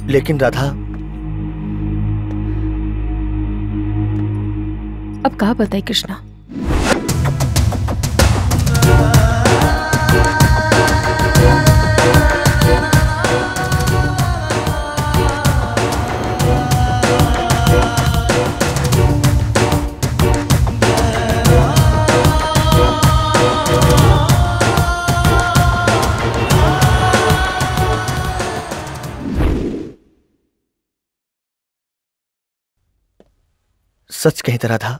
लेकिन राधा अब कहा बताए कृष्णा सच कही तो राधा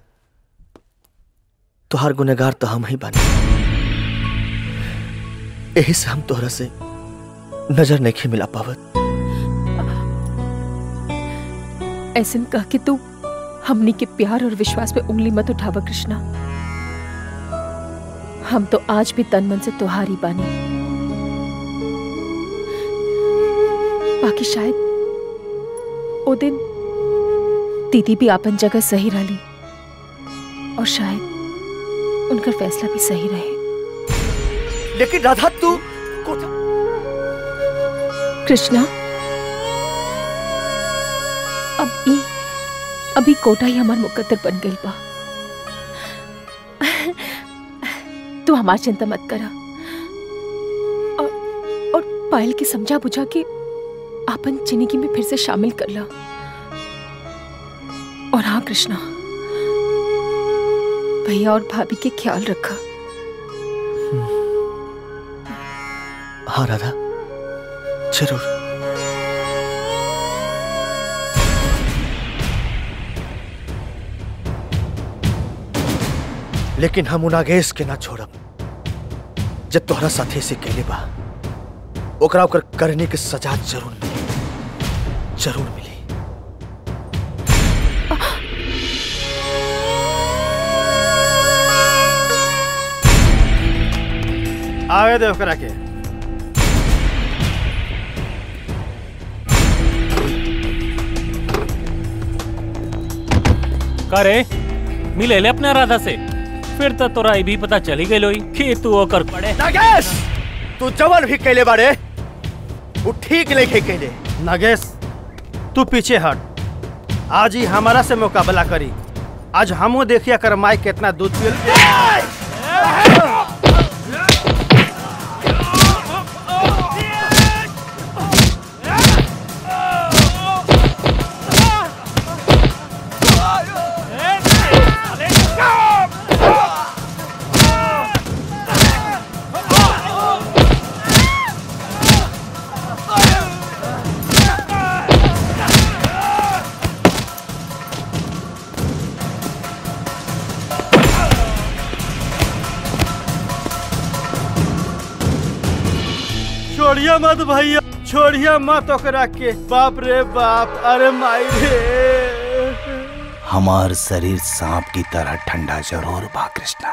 तुहार गुनेगार तो हम ही बानी यही से हम तोहरा से नजर नहीं मिला पावत ऐसे में कह के तू हमनी के प्यार और विश्वास पे उंगली मत उठावा कृष्णा हम तो आज भी तन मन से तुहारी बानी बाकी शायद ओ दिन दीदी भी आपन जगह सही रही और शायद उनका फैसला भी सही रहे लेकिन राधा तू कृष्णा अब ई अभी कोटा ही हमार मुकद्दर बन गई बा तू हमार चिंता मत करा और और पायल की समझा बुझा के आपन जिंदगी में फिर से शामिल कर ला और हाँ कृष्णा भैया और भाभी के ख्याल रखा हाँ राधा जरूर लेकिन हम उनागेश के ना छोड़ब जब तोहरा साथी से कहले बा ओकरा ओकर करने के सजा जरूर मिली जरूर मिली आवे दे ओकरा के करे मिले ले अपने राधा से फिर तो तोरा ई भी पता चली गई लोई कि तू ओकर पड़े नागेश तू जवन भी कहले बारे वो ठीक नहीं कहले नगेश तू पीछे हट आज ही हमारा से मुकाबला करी आज हमो देखिया कर माई कितना दूध पियल छोड़िया मत भैया छोड़िया मत ओकरा के बाप रे बाप अरे माई रे हमार शरीर सांप की तरह ठंडा जरूर बा कृष्णा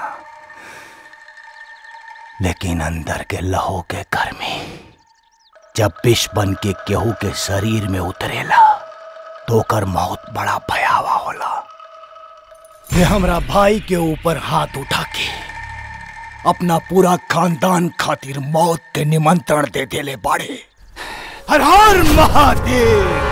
लेकिन अंदर के लहू के गर्मी जब विष बन के केहू के शरीर में उतरेला तो ओकर मौत बड़ा भयावह होला ये हमरा भाई के ऊपर हाथ उठा के अपना पूरा खानदान खातिर मौत के निमंत्रण दे देले बाड़े हर हर महादेव